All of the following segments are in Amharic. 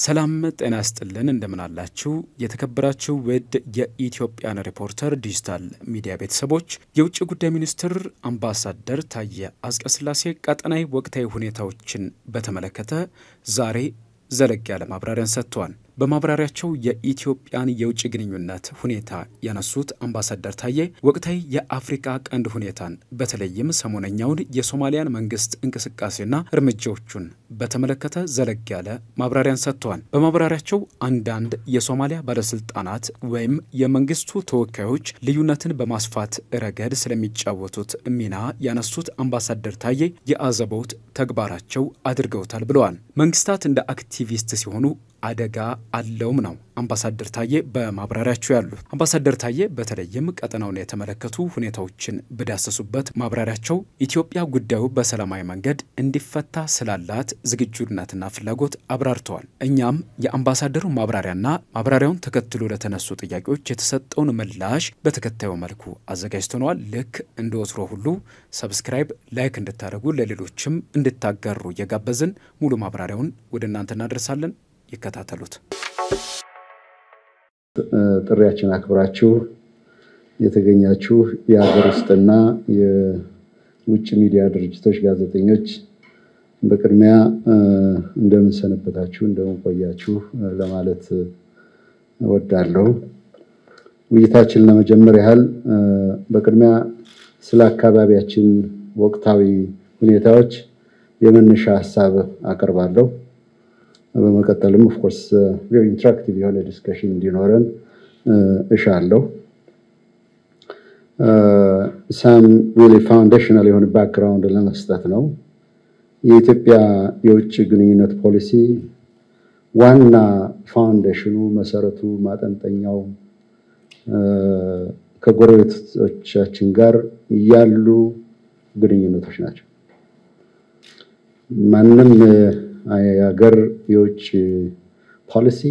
ሰላም ጤና ይስጥልን። እንደምን አላችሁ? የተከበራችሁ ውድ የኢትዮጵያን ሪፖርተር ዲጂታል ሚዲያ ቤተሰቦች የውጭ ጉዳይ ሚኒስትር አምባሳደር ታየ አጽቀሥላሴ ቀጠናዊ ወቅታዊ ሁኔታዎችን በተመለከተ ዛሬ ዘለግ ያለ ማብራሪያን ሰጥተዋል። በማብራሪያቸው የኢትዮጵያን የውጭ ግንኙነት ሁኔታ ያነሱት አምባሳደር ታዬ ወቅታዊ የአፍሪካ ቀንድ ሁኔታን በተለይም ሰሞነኛውን የሶማሊያን መንግስት እንቅስቃሴና እርምጃዎቹን በተመለከተ ዘለግ ያለ ማብራሪያን ሰጥተዋል። በማብራሪያቸው አንዳንድ የሶማሊያ ባለስልጣናት ወይም የመንግስቱ ተወካዮች ልዩነትን በማስፋት ረገድ ስለሚጫወቱት ሚና ያነሱት አምባሳደር ታዬ የአዘቦት ተግባራቸው አድርገውታል ብለዋል። መንግስታት እንደ አክቲቪስት ሲሆኑ አደጋ አለውም ነው አምባሳደር ታዬ በማብራሪያቸው ያሉት። አምባሳደር ታዬ በተለይም ቀጠናውን የተመለከቱ ሁኔታዎችን በዳሰሱበት ማብራሪያቸው ኢትዮጵያ ጉዳዩ በሰላማዊ መንገድ እንዲፈታ ስላላት ዝግጁነትና ፍላጎት አብራርተዋል። እኛም የአምባሳደሩ ማብራሪያና ማብራሪያውን ተከትሎ ለተነሱ ጥያቄዎች የተሰጠውን ምላሽ በተከታዩ መልኩ አዘጋጅተነዋል። ልክ እንደ ወትሮ ሁሉ ሰብስክራይብ፣ ላይክ እንድታደርጉ ለሌሎችም እንድታጋሩ እየጋበዝን ሙሉ ማብራሪያውን ወደ እናንተ እናደርሳለን። ይከታተሉት። ጥሪያችን አክብራችሁ የተገኛችሁ የሀገር ውስጥና የውጭ ሚዲያ ድርጅቶች ጋዜጠኞች በቅድሚያ እንደምን ሰነበታችሁ፣ እንደምን ቆያችሁ ለማለት እወዳለሁ። ውይይታችን ለመጀመር ያህል በቅድሚያ ስለ አካባቢያችን ወቅታዊ ሁኔታዎች የመነሻ ሀሳብ አቀርባለሁ። በመቀጠልም ኦፍኮርስ ቬሪ ኢንተራክቲቭ የሆነ ዲስከሽን እንዲኖረን እሻለሁ። ሳም ሪሊ ፋውንዴሽናል የሆነ ባክግራውንድ ለመስጠት ነው። የኢትዮጵያ የውጭ ግንኙነት ፖሊሲ ዋና ፋውንዴሽኑ፣ መሰረቱ፣ ማጠንጠኛው ከጎረቤቶቻችን ጋር ያሉ ግንኙነቶች ናቸው። ማንም የሀገር የውጭ ፖሊሲ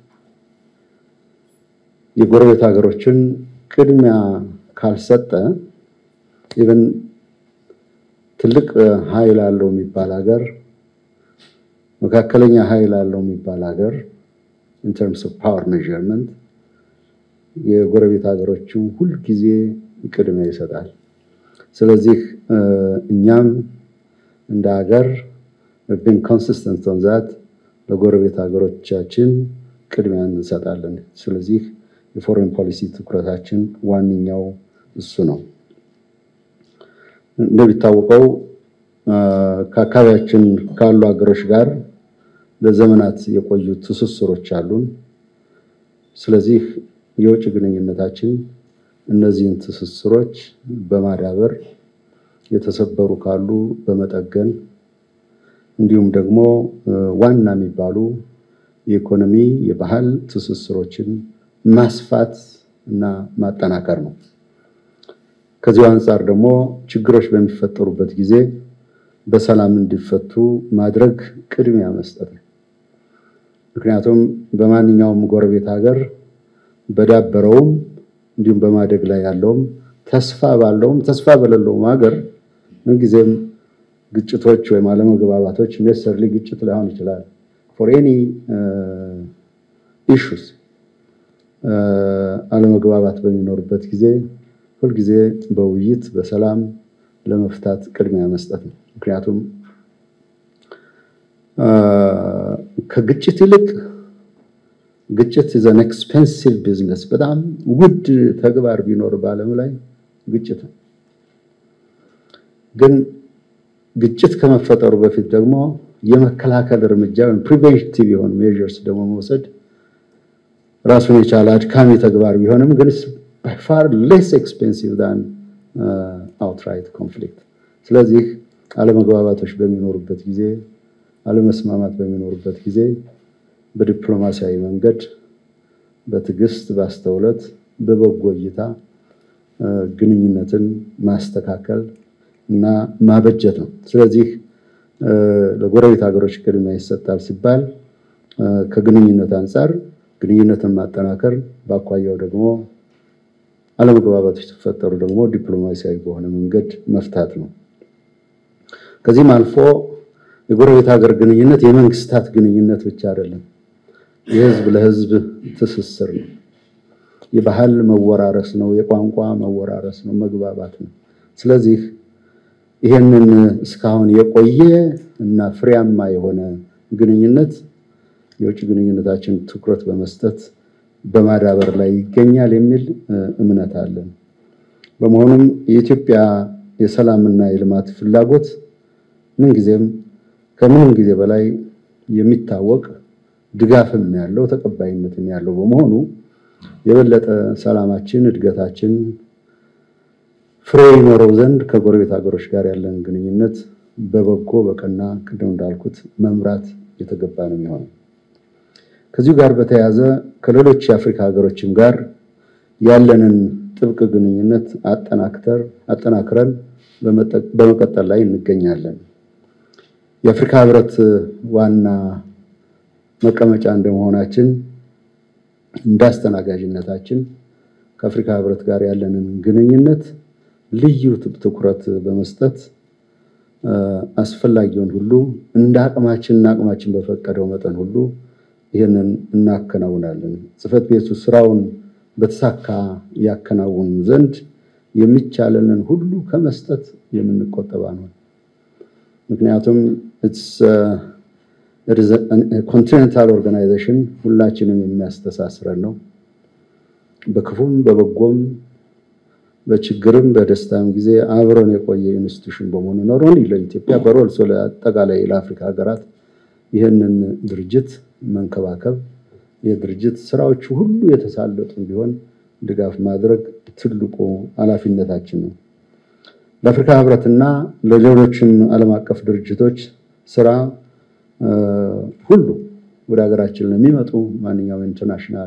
የጎረቤት ሀገሮችን ቅድሚያ ካልሰጠ ኢቨን ትልቅ ኃይል አለው የሚባል ሀገር፣ መካከለኛ ኃይል አለው የሚባል ሀገር ኢን ተርምስ ኦፍ ፓወር ሜዠርመንት የጎረቤት ሀገሮቹ ሁልጊዜ ቅድሚያ ይሰጣል። ስለዚህ እኛም እንደ ሀገር ብን ኮንሲስተንት ኦን ዛት ለጎረቤት ሀገሮቻችን ቅድሚያ እንሰጣለን። ስለዚህ የፎሬን ፖሊሲ ትኩረታችን ዋነኛው እሱ ነው። እንደሚታወቀው ከአካባቢያችን ካሉ ሀገሮች ጋር ለዘመናት የቆዩ ትስስሮች አሉን። ስለዚህ የውጭ ግንኙነታችን እነዚህን ትስስሮች በማዳበር የተሰበሩ ካሉ በመጠገን እንዲሁም ደግሞ ዋና የሚባሉ የኢኮኖሚ የባህል ትስስሮችን ማስፋት እና ማጠናከር ነው። ከዚሁ አንጻር ደግሞ ችግሮች በሚፈጠሩበት ጊዜ በሰላም እንዲፈቱ ማድረግ ቅድሚያ መስጠት ነው። ምክንያቱም በማንኛውም ጎረቤት ሀገር በዳበረውም እንዲሁም በማደግ ላይ ያለውም ተስፋ ባለውም ተስፋ በሌለውም ሀገር ምንጊዜም ግጭቶች ወይም አለመግባባቶች ኔሰሰርሊ ግጭት ላይሆን ይችላል ፎር ኤኒ ኢሹስ አለመግባባት በሚኖርበት ጊዜ ሁልጊዜ በውይይት በሰላም ለመፍታት ቅድሚያ መስጠት ነው። ምክንያቱም ከግጭት ይልቅ ግጭት ዘን ኤክስፔንሲቭ ቢዝነስ በጣም ውድ ተግባር ቢኖር በዓለም ላይ ግጭት ነው። ግን ግጭት ከመፈጠሩ በፊት ደግሞ የመከላከል እርምጃ ወይም ፕሪቬንቲቭ የሆኑ ሜዥርስ ደግሞ መውሰድ ራሱን የቻለ አድካሚ ተግባር ቢሆንም ግን ባይ ፋር ሌስ ኤክስፔንሲቭ ዳን አውትራይት ኮንፍሊክት። ስለዚህ አለመግባባቶች በሚኖሩበት ጊዜ፣ አለመስማማት በሚኖሩበት ጊዜ በዲፕሎማሲያዊ መንገድ በትዕግስት፣ በአስተውለት፣ በበጎ እይታ ግንኙነትን ማስተካከል እና ማበጀት ነው። ስለዚህ ለጎረቤት ሀገሮች ቅድሚያ ይሰጣል ሲባል ከግንኙነት አንጻር ግንኙነትን ማጠናከር፣ በአኳያው ደግሞ አለመግባባቶች ሲፈጠሩ ደግሞ ዲፕሎማሲያዊ በሆነ መንገድ መፍታት ነው። ከዚህም አልፎ የጎረቤት ሀገር ግንኙነት የመንግስታት ግንኙነት ብቻ አይደለም። የህዝብ ለህዝብ ትስስር ነው። የባህል መወራረስ ነው። የቋንቋ መወራረስ ነው። መግባባት ነው። ስለዚህ ይሄንን እስካሁን የቆየ እና ፍሬያማ የሆነ ግንኙነት የውጭ ግንኙነታችን ትኩረት በመስጠት በማዳበር ላይ ይገኛል የሚል እምነት አለን። በመሆኑም የኢትዮጵያ የሰላምና የልማት ፍላጎት ምንጊዜም ከምንም ጊዜ በላይ የሚታወቅ ድጋፍም ያለው ተቀባይነትም ያለው በመሆኑ የበለጠ ሰላማችን፣ እድገታችን ፍሬ ይኖረው ዘንድ ከጎረቤት ሀገሮች ጋር ያለን ግንኙነት በበጎ በቀና ቅድም እንዳልኩት መምራት የተገባ ነው የሚሆነው። ከዚሁ ጋር በተያያዘ ከሌሎች የአፍሪካ ሀገሮችም ጋር ያለንን ጥብቅ ግንኙነት አጠናክረን በመቀጠል ላይ እንገኛለን። የአፍሪካ ህብረት ዋና መቀመጫ እንደመሆናችን እንዳስተናጋጅነታችን ከአፍሪካ ህብረት ጋር ያለንን ግንኙነት ልዩ ትኩረት በመስጠት አስፈላጊውን ሁሉ እንደ አቅማችን እና አቅማችን በፈቀደው መጠን ሁሉ ይህንን እናከናውናለን። ጽሕፈት ቤቱ ስራውን በተሳካ ያከናውን ዘንድ የሚቻለንን ሁሉ ከመስጠት የምንቆጠባ ነው። ምክንያቱም ኮንቲኔንታል ኦርጋናይዜሽን ሁላችንም የሚያስተሳስረን ነው። በክፉም በበጎም በችግርም በደስታም ጊዜ አብረን የቆየ ኢንስቲቱሽን በመሆኑ ኖሮን ለኢትዮጵያ በሮልሶ ለአጠቃላይ ለአፍሪካ ሀገራት ይህንን ድርጅት መንከባከብ የድርጅት ስራዎቹ ሁሉ የተሳለጡ እንዲሆን ድጋፍ ማድረግ ትልቁ ኃላፊነታችን ነው። ለአፍሪካ ህብረትና ለሌሎችም ዓለም አቀፍ ድርጅቶች ስራ ሁሉ ወደ ሀገራችን ለሚመጡ ማንኛውም ኢንተርናሽናል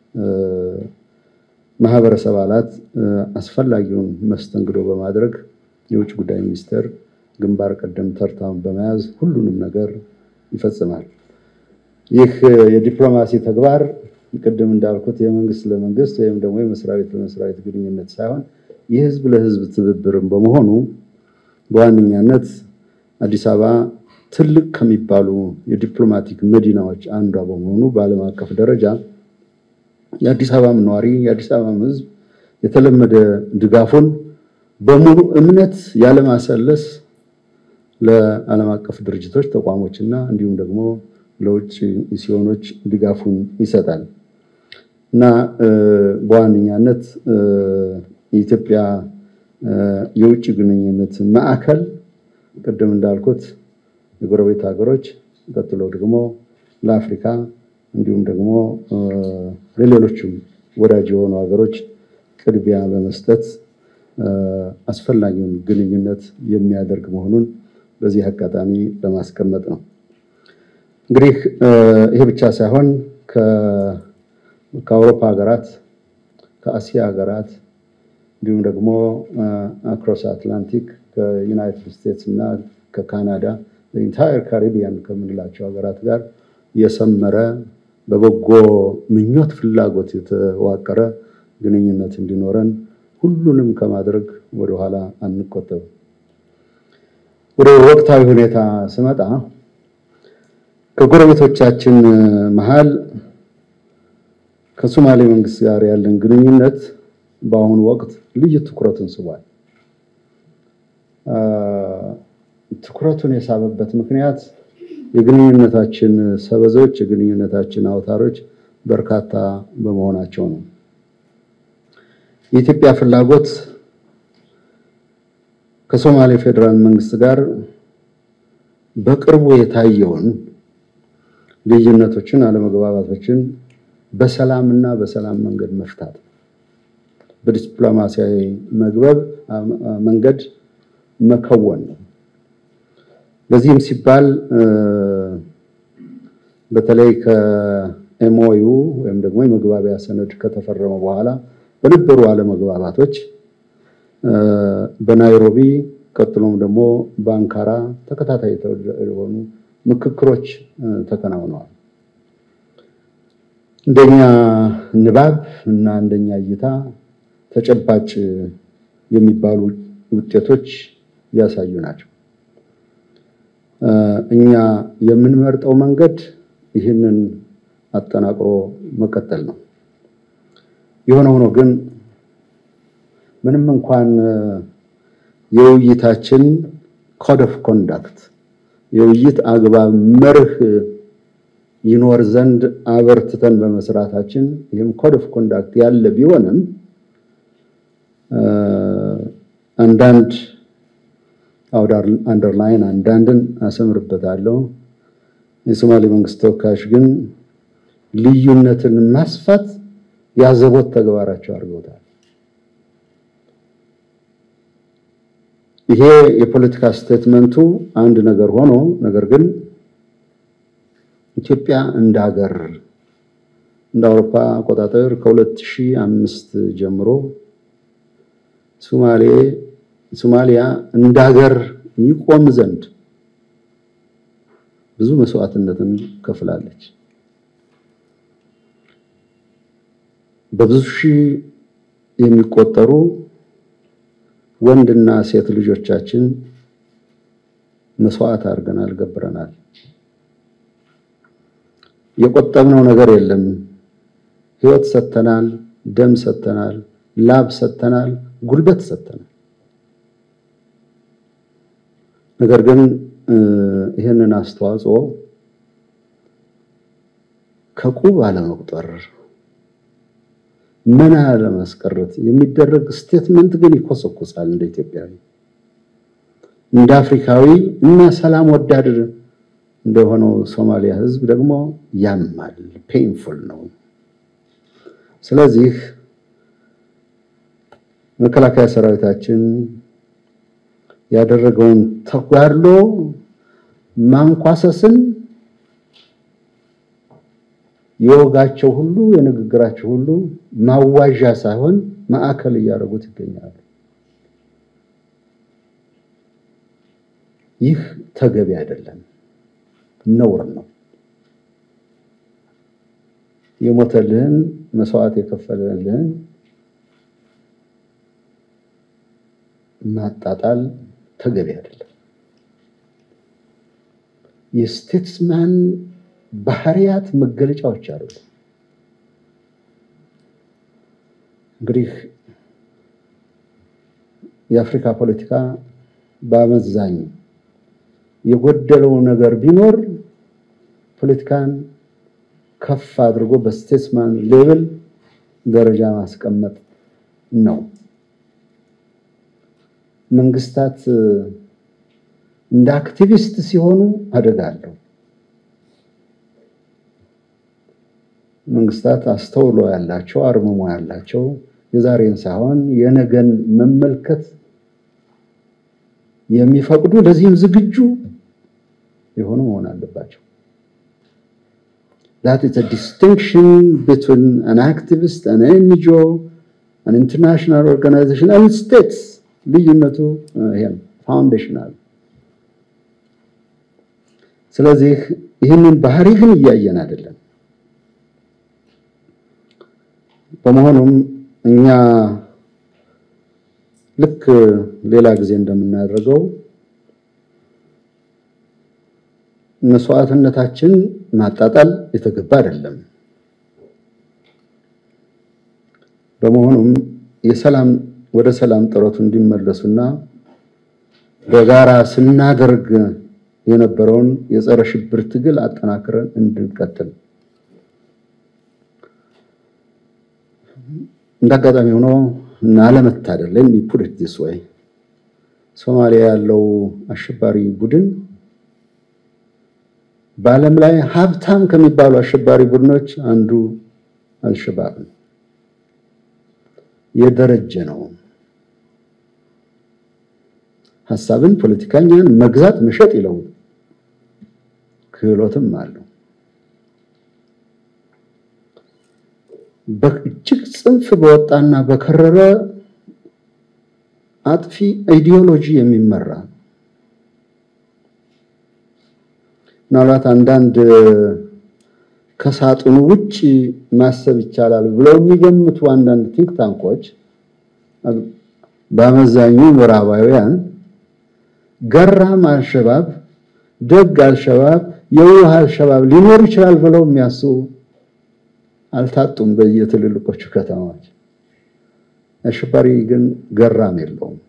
ማህበረሰብ አባላት አስፈላጊውን መስተንግዶ በማድረግ የውጭ ጉዳይ ሚኒስቴር ግንባር ቀደም ተርታውን በመያዝ ሁሉንም ነገር ይፈጽማል። ይህ የዲፕሎማሲ ተግባር ቅድም እንዳልኩት የመንግስት ለመንግስት ወይም ደግሞ የመስሪያ ቤት ለመስሪያ ቤት ግንኙነት ሳይሆን የህዝብ ለህዝብ ትብብርም በመሆኑ በዋነኛነት አዲስ አበባ ትልቅ ከሚባሉ የዲፕሎማቲክ መዲናዎች አንዷ በመሆኑ በዓለም አቀፍ ደረጃ የአዲስ አበባም ነዋሪ የአዲስ አበባም ህዝብ የተለመደ ድጋፉን በሙሉ እምነት ያለማሰለስ ለዓለም አቀፍ ድርጅቶች ተቋሞችና እንዲሁም ደግሞ ለውጭ ሚስዮኖች ድጋፉን ይሰጣል እና በዋነኛነት የኢትዮጵያ የውጭ ግንኙነት ማዕከል ቅድም እንዳልኩት የጎረቤት ሀገሮች ቀጥሎ ደግሞ ለአፍሪካ እንዲሁም ደግሞ ለሌሎችም ወዳጅ የሆኑ ሀገሮች ቅድሚያ በመስጠት አስፈላጊውን ግንኙነት የሚያደርግ መሆኑን በዚህ አጋጣሚ ለማስቀመጥ ነው። እንግዲህ ይሄ ብቻ ሳይሆን ከአውሮፓ ሀገራት፣ ከአሲያ ሀገራት እንዲሁም ደግሞ አክሮስ አትላንቲክ ከዩናይትድ ስቴትስ እና ከካናዳ ኢንታየር ካሪቢያን ከምንላቸው ሀገራት ጋር የሰመረ በበጎ ምኞት ፍላጎት የተዋቀረ ግንኙነት እንዲኖረን ሁሉንም ከማድረግ ወደኋላ አንቆጠብም። ወደ ወቅታዊ ሁኔታ ስመጣ ከጎረቤቶቻችን መሃል ከሶማሌ መንግስት ጋር ያለን ግንኙነት በአሁኑ ወቅት ልዩ ትኩረትን ስቧል። ትኩረቱን የሳበበት ምክንያት የግንኙነታችን ሰበዞች፣ የግንኙነታችን አውታሮች በርካታ በመሆናቸው ነው። የኢትዮጵያ ፍላጎት ከሶማሌ ፌዴራል መንግስት ጋር በቅርቡ የታየውን ልዩነቶችን፣ አለመግባባቶችን በሰላምና በሰላም መንገድ መፍታት በዲፕሎማሲያዊ መግበብ መንገድ መከወን ነው። ለዚህም ሲባል በተለይ ከኤምኦዩ ወይም ደግሞ የመግባቢያ ሰነድ ከተፈረመ በኋላ በነበሩ አለመግባባቶች በናይሮቢ ቀጥሎም ደግሞ በአንካራ ተከታታይ የሆኑ ምክክሮች ተከናውነዋል። እንደኛ ንባብ እና እንደኛ እይታ ተጨባጭ የሚባሉ ውጤቶች ያሳዩ ናቸው። እኛ የምንመርጠው መንገድ ይህንን አጠናቅሮ መቀጠል ነው። የሆነ ሆኖ ግን ምንም እንኳን የውይይታችን ኮድ ኦፍ ኮንዳክት የውይይት አግባብ መርህ ይኖር ዘንድ አበርትተን በመስራታችን ይህም ኮድ ኦፍ ኮንዳክት ያለ ቢሆንም አንዳንድ አንደርላይን አንዳንድን አሰምርበታለሁ። የሶማሌ መንግስት ተወካዮች ግን ልዩነትን ማስፋት ያዘቦት ተግባራቸው አድርገውታል። ይሄ የፖለቲካ ስቴትመንቱ አንድ ነገር ሆኖ ነገር ግን ኢትዮጵያ እንደ ሀገር እንደ አውሮፓ አቆጣጠር ከ2005 ጀምሮ ሶማሌ ሶማሊያ እንደ ሀገር ይቆም ዘንድ ብዙ መስዋዕትነትን ከፍላለች። በብዙ ሺህ የሚቆጠሩ ወንድና ሴት ልጆቻችን መስዋዕት አድርገናል፣ ገብረናል። የቆጠብነው ነገር የለም። ህይወት ሰጥተናል፣ ደም ሰጥተናል፣ ላብ ሰጥተናል፣ ጉልበት ሰጥተናል። ነገር ግን ይህንን አስተዋጽኦ ከቁብ አለመቁጠር መና ለማስቀረት የሚደረግ ስቴትመንት ግን ይኮሰኮሳል። እንደ ኢትዮጵያዊ፣ እንደ አፍሪካዊ እና ሰላም ወዳድ እንደሆነው ሶማሊያ ህዝብ ደግሞ ያማል፣ ፔንፉል ነው። ስለዚህ መከላከያ ሰራዊታችን ያደረገውን ተጋድሎ ማንኳሰስን የወጋቸው ሁሉ የንግግራቸው ሁሉ ማዋዣ ሳይሆን ማዕከል እያደረጉት ይገኛሉ። ይህ ተገቢ አይደለም፣ ነውር ነው። የሞተልህን መስዋዕት የከፈለልህን ማጣጣል ተገቢ አይደለም። የስቴትስማን ባህሪያት መገለጫዎች አሉ። እንግዲህ የአፍሪካ ፖለቲካ በአመዛኝ የጎደለው ነገር ቢኖር ፖለቲካን ከፍ አድርጎ በስቴትስማን ሌቭል ደረጃ ማስቀመጥ ነው። መንግስታት እንደ አክቲቪስት ሲሆኑ አደጋ አለው። መንግስታት አስተውሎ ያላቸው አርምሞ ያላቸው የዛሬን ሳይሆን የነገን መመልከት የሚፈቅዱ ለዚህም ዝግጁ የሆኑ መሆን አለባቸው። that is a distinction between an activist, an NGO, an international organization and states ልዩነቱ ይሄ ነው፣ ፋውንዴሽናል። ስለዚህ ይህንን ባህሪ ግን እያየን አይደለም። በመሆኑም እኛ ልክ ሌላ ጊዜ እንደምናደርገው መስዋዕትነታችን ማጣጣል የተገባ አይደለም። በመሆኑም የሰላም ወደ ሰላም ጥረቱ እንዲመለሱና በጋራ ስናደርግ የነበረውን የጸረ ሽብር ትግል አጠናክረን እንድንቀጥል እንዳጋጣሚ ሆኖ እና አለመታደል let me put it this way ሶማሊያ ያለው አሸባሪ ቡድን በዓለም ላይ ሀብታም ከሚባሉ አሸባሪ ቡድኖች አንዱ አልሸባብ ነው። የደረጀ ነው። ሀሳብን፣ ፖለቲከኛን መግዛት መሸጥ ይለውጥ ክህሎትም አለው። በእጅግ ጽንፍ በወጣና በከረረ አጥፊ አይዲዮሎጂ የሚመራ ምናልባት አንዳንድ ከሳጥኑ ውጭ ማሰብ ይቻላል ብለው የሚገምቱ አንዳንድ ቲንክ ታንኮች በአመዛኙ ምዕራባውያን ገራም አልሸባብ፣ ደግ አልሸባብ፣ የውሃ አልሸባብ ሊኖር ይችላል ብለው የሚያስቡ አልታጡም በየትልልቆቹ ከተማዎች። አሸባሪ ግን ገራም የለውም።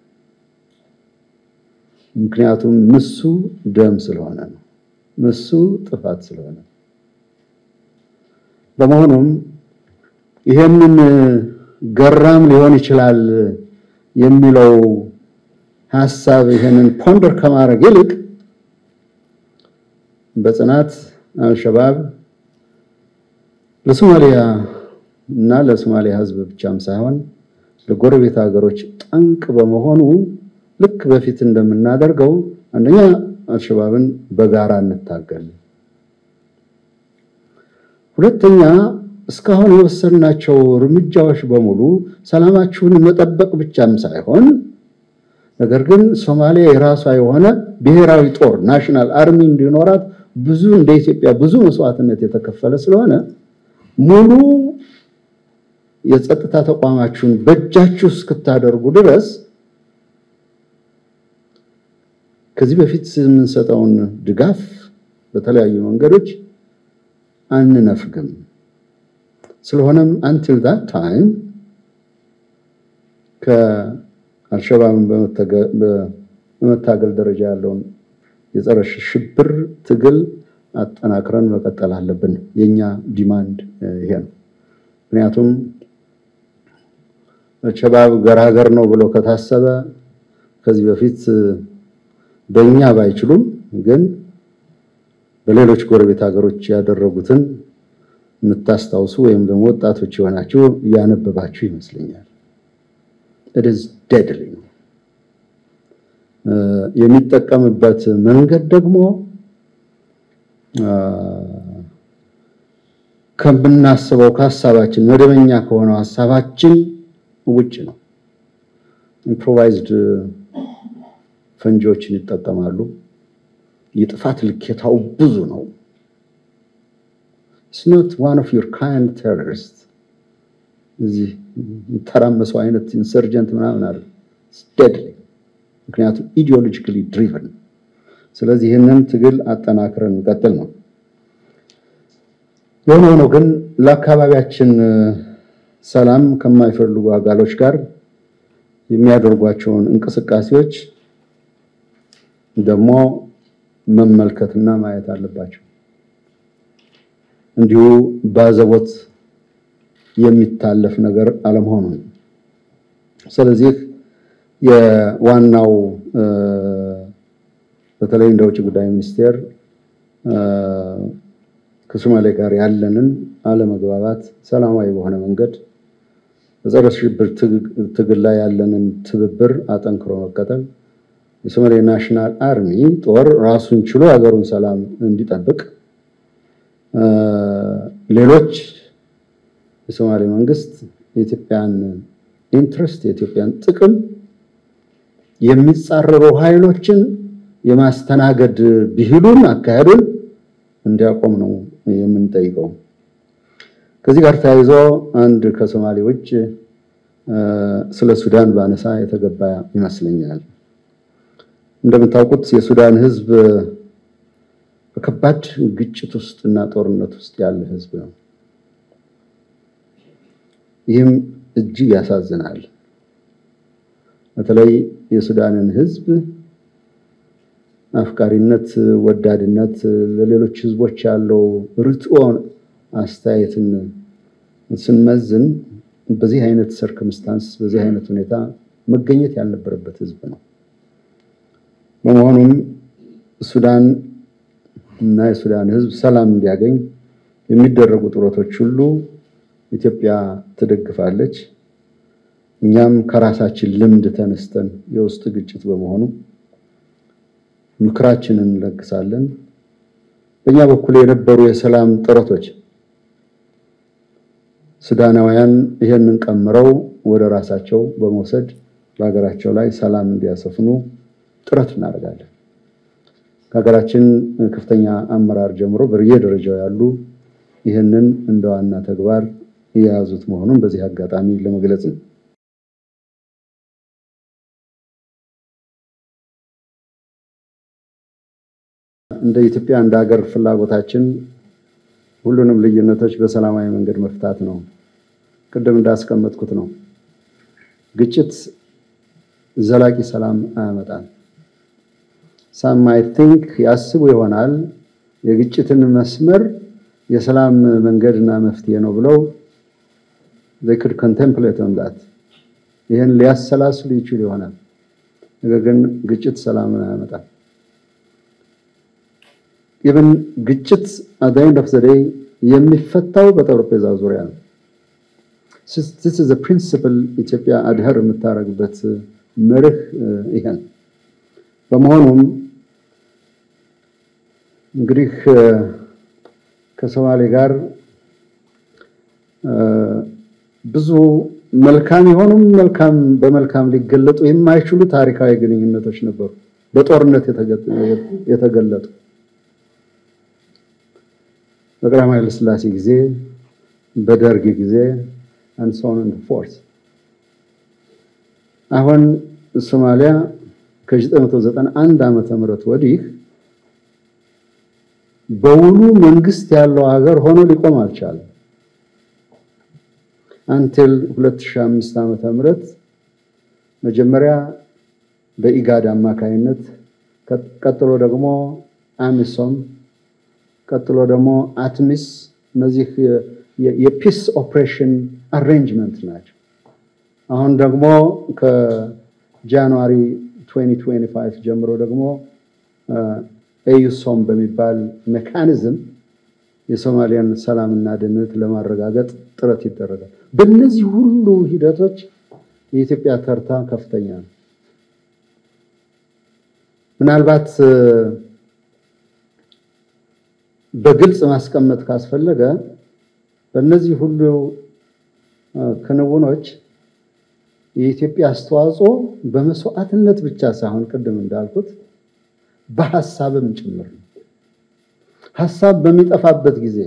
ምክንያቱም ምሱ ደም ስለሆነ ነው። ምሱ ጥፋት ስለሆነ በመሆኑም ይሄንን ገራም ሊሆን ይችላል የሚለው ሀሳብ ይሄንን ፖንደር ከማድረግ ይልቅ በጽናት አልሸባብ ለሶማሊያ እና ለሶማሊያ ሕዝብ ብቻም ሳይሆን ለጎረቤት ሀገሮች ጠንቅ በመሆኑ ልክ በፊት እንደምናደርገው አንደኛ አልሸባብን በጋራ እንታገል፣ ሁለተኛ እስካሁን የወሰድናቸው እርምጃዎች በሙሉ ሰላማችሁን መጠበቅ ብቻም ሳይሆን ነገር ግን ሶማሊያ የራሷ የሆነ ብሔራዊ ጦር ናሽናል አርሚ እንዲኖራት ብዙ እንደ ኢትዮጵያ ብዙ መስዋዕትነት የተከፈለ ስለሆነ ሙሉ የጸጥታ ተቋማችሁን በእጃችሁ እስክታደርጉ ድረስ ከዚህ በፊት የምንሰጠውን ድጋፍ በተለያዩ መንገዶች አንነፍግም። ስለሆነም አንቲል ዛት ታይም ከአልሸባብን በመታገል ደረጃ ያለውን የጸረ ሽብር ትግል አጠናክረን መቀጠል አለብን። የኛ ዲማንድ ይሄ ነው። ምክንያቱም አልሸባብ ገራገር ነው ብሎ ከታሰበ ከዚህ በፊት በእኛ ባይችሉም ግን በሌሎች ጎረቤት ሀገሮች ያደረጉትን የምታስታውሱ ወይም ደግሞ ወጣቶች የሆናችሁ እያነበባችሁ ይመስለኛል። ኢትስ ዴድሊ ነው። የሚጠቀምበት መንገድ ደግሞ ከምናስበው ከሀሳባችን መደበኛ ከሆነው ሀሳባችን ውጭ ነው። ኢምፕሮቫይዝድ ፈንጂዎችን ይጠቀማሉ። የጥፋት ልኬታው ብዙ ነው። ኢትስ ኖት ዋን ኦፍ ዩር ካይንድ ቴሮሪስት እዚህ ተራመሰው አይነት ኢንሰርጀንት ምናምን አለ ዴድሊ ምክንያቱም ኢዲዮሎጂካሊ ድሪቨን። ስለዚህ ይህንን ትግል አጠናክረን እንቀጥል ነው። የሆነ ሆኖ ግን ለአካባቢያችን ሰላም ከማይፈልጉ አጋሎች ጋር የሚያደርጓቸውን እንቅስቃሴዎች ደግሞ መመልከትና ማየት አለባቸው። እንዲሁ ባዘቦት የሚታለፍ ነገር አለመሆኑን። ስለዚህ የዋናው በተለይ እንደ ውጭ ጉዳይ ሚኒስቴር ከሶማሌ ጋር ያለንን አለመግባባት ሰላማዊ በሆነ መንገድ በጸረ ሽብር ትግል ላይ ያለንን ትብብር አጠንክሮ መቀጠል፣ የሶማሌ ናሽናል አርሚ ጦር ራሱን ችሎ ሀገሩን ሰላም እንዲጠብቅ፣ ሌሎች የሶማሌ መንግስት የኢትዮጵያን ኢንትረስት የኢትዮጵያን ጥቅም የሚጻረሩ ኃይሎችን የማስተናገድ ብሂሉን አካሄዱን እንዲያቆም ነው የምንጠይቀው። ከዚህ ጋር ተያይዞ አንድ ከሶማሌ ውጭ ስለ ሱዳን ባነሳ የተገባ ይመስለኛል። እንደምታውቁት የሱዳን ሕዝብ በከባድ ግጭት ውስጥ እና ጦርነት ውስጥ ያለ ሕዝብ ነው። ይህም እጅግ ያሳዝናል። በተለይ የሱዳንን ሕዝብ አፍቃሪነት፣ ወዳድነት ለሌሎች ህዝቦች ያለው ርትዖ አስተያየትን ስንመዝን በዚህ አይነት ሰርከምስታንስ በዚህ አይነት ሁኔታ መገኘት ያልነበረበት ህዝብ ነው። በመሆኑም ሱዳን እና የሱዳን ህዝብ ሰላም እንዲያገኝ የሚደረጉ ጥረቶች ሁሉ ኢትዮጵያ ትደግፋለች። እኛም ከራሳችን ልምድ ተነስተን የውስጥ ግጭት በመሆኑ ምክራችንን እንለግሳለን። በእኛ በኩል የነበሩ የሰላም ጥረቶች ሱዳናውያን ይህንን ቀምረው ወደ ራሳቸው በመውሰድ በሀገራቸው ላይ ሰላም እንዲያሰፍኑ ጥረት እናደርጋለን። ከሀገራችን ከፍተኛ አመራር ጀምሮ በየደረጃው ያሉ ይህንን እንደ ዋና ተግባር የያዙት መሆኑን በዚህ አጋጣሚ ለመግለጽ ነው። እንደ ኢትዮጵያ እንደ ሀገር ፍላጎታችን ሁሉንም ልዩነቶች በሰላማዊ መንገድ መፍታት ነው። ቅድም እንዳስቀመጥኩት ነው። ግጭት ዘላቂ ሰላም አያመጣም። ሳም አይ ቲንክ ያስቡ ይሆናል የግጭትን መስመር የሰላም መንገድና መፍትሄ ነው ብለው they could contemplate on that ይህን ሊያሰላስሉ ይችሉ ይሆናል። ነገር ግን ግጭት ሰላምን አያመጣም። ኢቨን ግጭት at the end of the day የሚፈታው በጠረጴዛ ዙሪያ ነው። this is a principle ኢትዮጵያ አድኸር የምታደርግበት መርህ ይሄን በመሆኑም እንግዲህ ከሶማሌ ጋር ብዙ መልካም የሆኑም መልካም በመልካም ሊገለጡ የማይችሉ ታሪካዊ ግንኙነቶች ነበሩ፣ በጦርነት የተገለጡ በቀዳማዊ ኃይለ ሥላሴ ጊዜ፣ በደርግ ጊዜ and so on and so forth አሁን ሶማሊያ ከ1991 ዓመተ ምህረት ወዲህ በውሉ መንግስት ያለው ሀገር ሆኖ ሊቆም አልቻለም። አንቲል 2005 ዓመተ ምህረት መጀመሪያ በኢጋድ አማካይነት ቀጥሎ ደግሞ አሚሶም ቀጥሎ ደግሞ አትሚስ እነዚህ የፒስ ኦፕሬሽን አሬንጅመንት ናቸው። አሁን ደግሞ ከጃንዋሪ 2025 ጀምሮ ደግሞ ኤዩሶም በሚባል ሜካኒዝም የሶማሊያን ሰላምና ደህንነት ለማረጋገጥ ጥረት ይደረጋል። በእነዚህ ሁሉ ሂደቶች የኢትዮጵያ ተርታ ከፍተኛ ነው። ምናልባት በግልጽ ማስቀመጥ ካስፈለገ በእነዚህ ሁሉ ክንውኖች የኢትዮጵያ አስተዋጽኦ በመስዋዕትነት ብቻ ሳይሆን ቅድም እንዳልኩት በሀሳብም ጭምር ነው። ሀሳብ በሚጠፋበት ጊዜ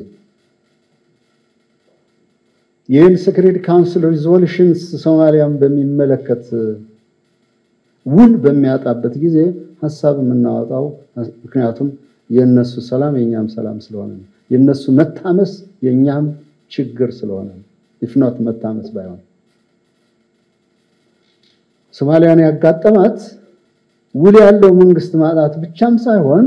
ይህን ሴክሬት ካውንስል ሪዞሉሽንስ ሶማሊያን በሚመለከት ውል በሚያጣበት ጊዜ ሀሳብ የምናወጣው ምክንያቱም የእነሱ ሰላም የእኛም ሰላም ስለሆነ ነው። የእነሱ መታመስ የእኛም ችግር ስለሆነ ነው። ኢፍኖት መታመስ ባይሆን ሶማሊያን ያጋጠማት ውል ያለው መንግስት ማጣት ብቻም ሳይሆን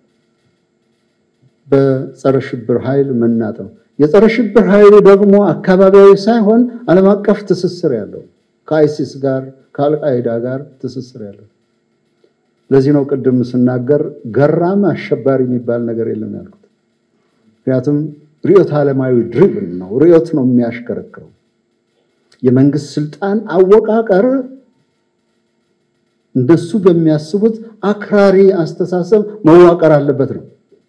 በጸረ ሽብር ኃይል መናጥ ነው። የጸረ ሽብር ኃይሉ ደግሞ አካባቢያዊ ሳይሆን ዓለም አቀፍ ትስስር ያለው ከአይሲስ ጋር ከአልቃይዳ ጋር ትስስር ያለው። ለዚህ ነው ቅድም ስናገር ገራም አሸባሪ የሚባል ነገር የለም ያልኩት። ምክንያቱም ርዕዮተ ዓለማዊ ድሪቭን ነው። ርዕዮት ነው የሚያሽከረክረው። የመንግስት ስልጣን አወቃቀር እንደሱ በሚያስቡት አክራሪ አስተሳሰብ መዋቀር አለበት ነው።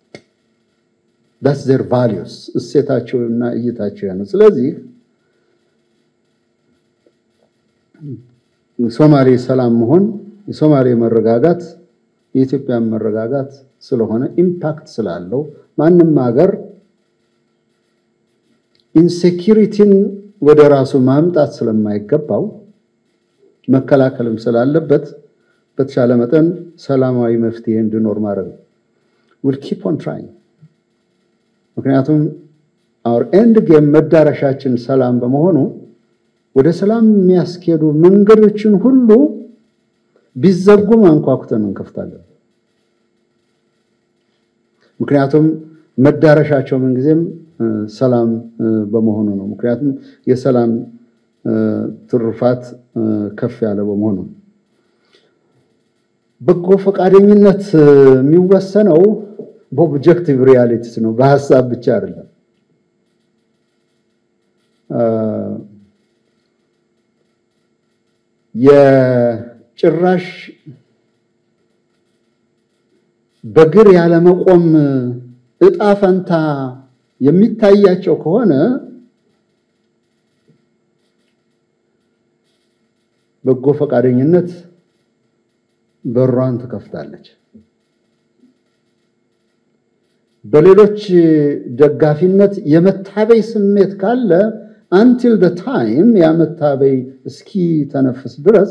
ዳስ ዘር ቫሊዩስ እሴታቸውና እይታቸው ነው። ስለዚህ ሶማሌ ሰላም መሆን የሶማሌ መረጋጋት የኢትዮጵያ መረጋጋት ስለሆነ ኢምፓክት ስላለው ማንም ሀገር ኢንሴኪሪቲን ወደ ራሱ ማምጣት ስለማይገባው መከላከልም ስላለበት በተቻለ መጠን ሰላማዊ መፍትሄ እንዲኖር ማድረግ ነው። ዊል ኪፕ ኦን ትራይንግ ምክንያቱም አወር ኤንድ ጌም መዳረሻችን ሰላም በመሆኑ ወደ ሰላም የሚያስኬዱ መንገዶችን ሁሉ ቢዘጉም አንኳኩተን እንከፍታለን። ምክንያቱም መዳረሻቸው ምንጊዜም ሰላም በመሆኑ ነው። ምክንያቱም የሰላም ትሩፋት ከፍ ያለ በመሆኑ በጎ ፈቃደኝነት የሚወሰነው በኦብጀክቲቭ ሪያሊቲስ ነው፣ በሀሳብ ብቻ አይደለም። የጭራሽ በግር ያለመቆም እጣ ፈንታ የሚታያቸው ከሆነ በጎ ፈቃደኝነት በሯን ትከፍታለች። በሌሎች ደጋፊነት የመታበይ ስሜት ካለ አንቲል ደ ታይም ያ መታበይ እስኪ ተነፍስ ድረስ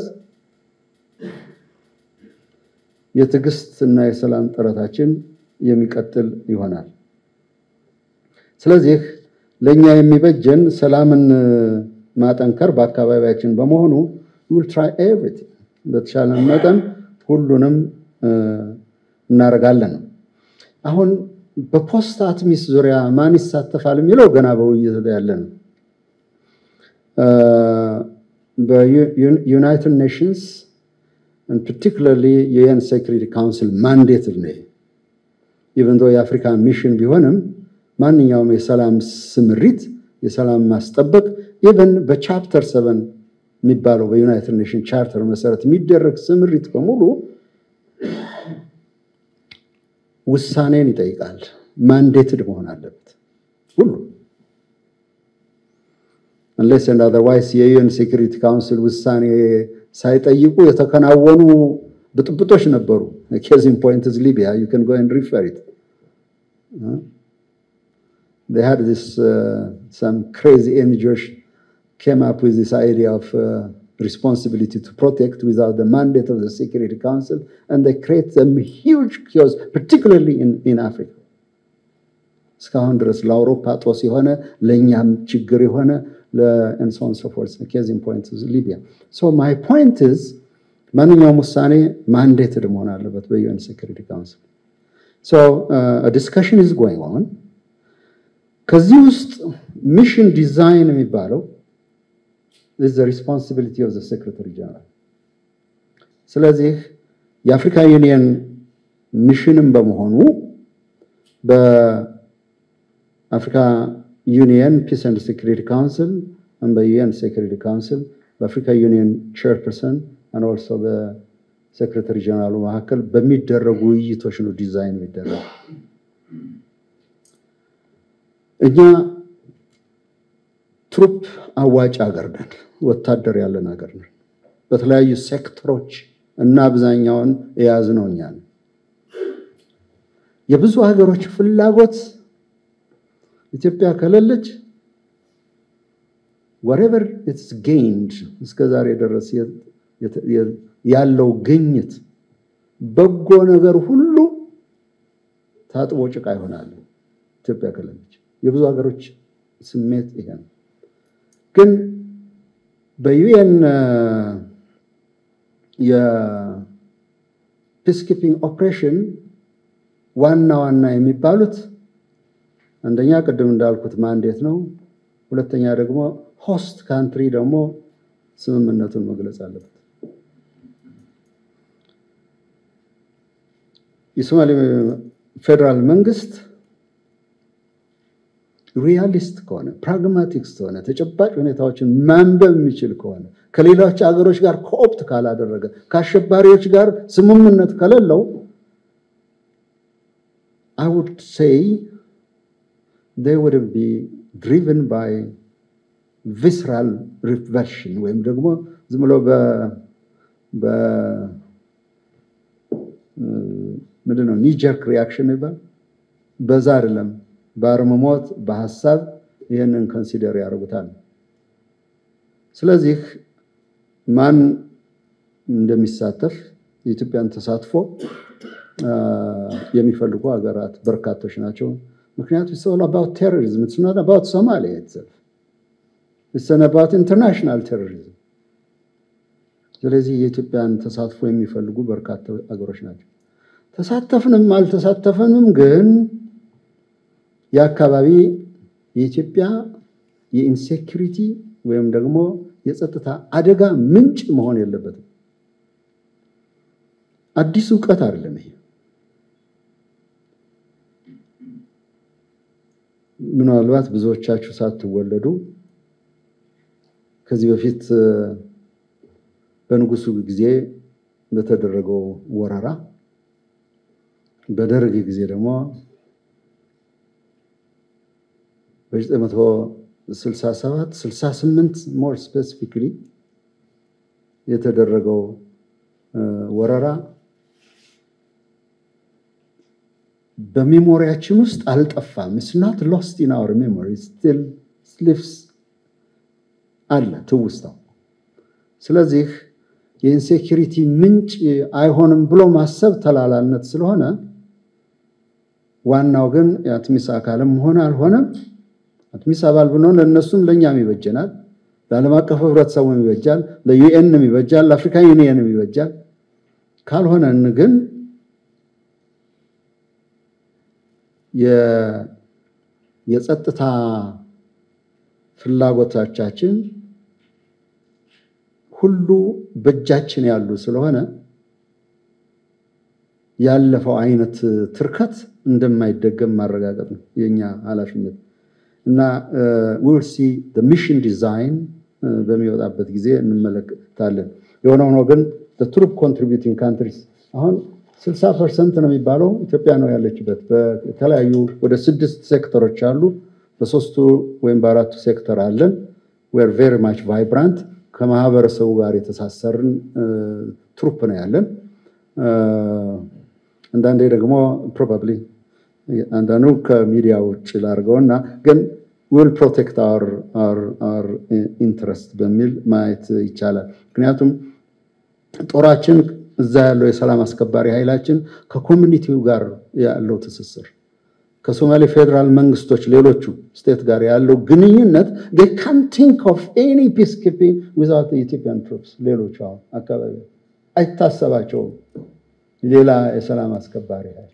የትዕግስት እና የሰላም ጥረታችን የሚቀጥል ይሆናል። ስለዚህ ለእኛ የሚበጀን ሰላምን ማጠንከር በአካባቢያችን በመሆኑ ዊል ትራይ ኤቭሪቲንግ በተሻለን መጠን ሁሉንም እናደርጋለን ነው። አሁን በፖስት አትሚስ ዙሪያ ማን ይሳተፋል የሚለው ገና በውይይት ላይ ያለ ነው። በዩናይትድ ኔሽንስ ፓርቲኩላርሊ የዩኤን ሴኩሪቲ ካውንስል ማንዴት ነው። ኢቨን ዶ የአፍሪካ ሚሽን ቢሆንም ማንኛውም የሰላም ስምሪት የሰላም ማስጠበቅ ኢቨን በቻፕተር ሰቨን የሚባለው በዩናይትድ ኔሽን ቻርተር መሰረት የሚደረግ ስምሪት በሙሉ ውሳኔን ይጠይቃል። ማንዴትድ መሆን አለበት ሁሉ አንሌስ ኤንድ አዘርዋይስ የዩኤን ሴኩሪቲ ካውንስል ውሳኔ ሳይጠይቁ የተከናወኑ ብጥብጦች ነበሩ። ኬዚን ፖይንት ኢዝ ሊቢያ ዩ ካን ጎ ኤንድ ሪፈር ኢት they had this uh, some crazy NGOs came up with this idea of uh, responsibility to protect without the mandate of the Security Council, and they create a huge chaos, particularly in, in Africa. እስካሁን ድረስ ለአውሮፓ ጦስ የሆነ ለእኛም ችግር የሆነ and so on and so forth. The case in point is Libya. So my point is ማንኛውም ውሳኔ ማንዴትድ መሆን አለበት በዩኤን ሴኩሪቲ ካውንስል። So uh, a discussion is going on. ከዚህ ውስጥ ሚሽን ዲዛይን የሚባለው is the responsibility of the secretary general. ስለዚህ የአፍሪካ ዩኒየን ሚሽንም በመሆኑ በአፍሪካ ዩኒየን ፒስ ኤንድ ሴኩሪቲ ካውንስል በዩኤን ሴኩሪቲ ካውንስል በአፍሪካ ዩኒየን ቼርፐርሰን ኦልሶ በሴክሬታሪ ጀነራሉ መካከል በሚደረጉ ውይይቶች ነው ዲዛይን የሚደረጉ። እኛ ትሩፕ አዋጭ ሀገር ነን፣ ወታደር ያለን ሀገር ነን። በተለያዩ ሴክተሮች እና አብዛኛውን የያዝነው እኛ ነን። የብዙ ሀገሮች ፍላጎት ኢትዮጵያ ከሌለች ወሬቨር ኢትስ ጌይንድ እስከ ዛሬ ድረስ ያለው ግኝት በጎ ነገር ሁሉ ታጥቦ ጭቃ ይሆናል ኢትዮጵያ ከሌለች። የብዙ ሀገሮች ስሜት ይሄ ነው። ግን በዩኤን የፒስኪፒንግ ኦፕሬሽን ዋና ዋና የሚባሉት አንደኛ ቅድም እንዳልኩት ማንዴት ነው። ሁለተኛ ደግሞ ሆስት ካንትሪ ደግሞ ስምምነቱን መግለጽ አለበት። የሶማሌ ፌዴራል መንግስት ሪያሊስት ከሆነ ፕራግማቲክስ ከሆነ ተጨባጭ ሁኔታዎችን ማንበብ የሚችል ከሆነ ከሌሎች ሀገሮች ጋር ኮኦፕት ካላደረገ ከአሸባሪዎች ጋር ስምምነት ከሌለው I would say they would be driven by visceral revulsion ወይም ደግሞ ዝም ብሎ ምንድን ነው ኒጀርክ ሪያክሽን ይባል በዛ አይደለም፣ በአርምሞት በሀሳብ ይህንን ኮንሲደር ያደርጉታል። ስለዚህ ማን እንደሚሳተፍ የኢትዮጵያን ተሳትፎ የሚፈልጉ ሀገራት በርካቶች ናቸው። ምክንያቱም ኢትስ ኦል አባውት ቴሮሪዝም ኢትስ ኖት አባውት ሶማሊያ ኢትሰልፍ ኢትስ አባውት ኢንተርናሽናል ቴሮሪዝም። ስለዚህ የኢትዮጵያን ተሳትፎ የሚፈልጉ በርካታ ሀገሮች ናቸው። ተሳተፍንም አልተሳተፍንም ግን የአካባቢ የኢትዮጵያ የኢንሴኪሪቲ ወይም ደግሞ የጸጥታ አደጋ ምንጭ መሆን የለበትም። አዲስ እውቀት አይደለም ይሄ። ምናልባት ብዙዎቻችሁ ሳትወለዱ ከዚህ በፊት በንጉሱ ጊዜ በተደረገው ወረራ በደርግ ጊዜ ደግሞ በ967 68 ሞር ስፔሲፊክሊ የተደረገው ወረራ በሜሞሪያችን ውስጥ አልጠፋም። ኢትስ ናት ሎስት ኢን አወር ሜሞሪ ስቲል ስሊፍስ አለ ትውስታው። ስለዚህ የኢንሴኪሪቲ ምንጭ አይሆንም ብሎ ማሰብ ተላላነት ስለሆነ ዋናው ግን የአትሚስ አካልም ሆነ አልሆነም አትሚስ አባል ብንሆን ለእነሱም ለእኛም ይበጀናል፣ ለዓለም አቀፍ ህብረተሰቡም ይበጃል፣ ለዩኤንም ይበጃል፣ ለአፍሪካ ዩኒየንም ይበጃል። ካልሆነን ግን የጸጥታ ፍላጎቶቻችን ሁሉ በእጃችን ያሉ ስለሆነ ያለፈው አይነት ትርከት እንደማይደገም ማረጋገጥ ነው የኛ ኃላፊነት እና ዊል ሲ ሚሽን ዲዛይን በሚወጣበት ጊዜ እንመለከታለን። የሆነ ሆኖ ግን ትሩፕ ኮንትሪቢዩቲንግ ካንትሪስ አሁን ስልሳ ፐርሰንት ነው የሚባለው ኢትዮጵያ ነው ያለችበት። በተለያዩ ወደ ስድስት ሴክተሮች አሉ። በሶስቱ ወይም በአራቱ ሴክተር አለን። ዌር ቬሪ ማች ቫይብራንት ከማህበረሰቡ ጋር የተሳሰርን ትሩፕ ነው ያለን። አንዳንዴ ደግሞ ፕሮባብሊ አንዳንዱ ከሚዲያ ውጭ ላድርገው እና ግን ዊል ፕሮቴክት አር ኢንትረስት በሚል ማየት ይቻላል። ምክንያቱም ጦራችን እዛ ያለው የሰላም አስከባሪ ኃይላችን ከኮሚኒቲው ጋር ያለው ትስስር ከሶማሌ ፌዴራል መንግስቶች ሌሎቹ ስቴት ጋር ያለው ግንኙነት ካን ቲንክ ኦፍ ኤኒ ፒስ ኪፒንግ ዊዛውት ኢትዮጵያን ትሩፕስ ሌሎቹ አሁን አካባቢ አይታሰባቸውም ሌላ የሰላም አስከባሪ ኃይል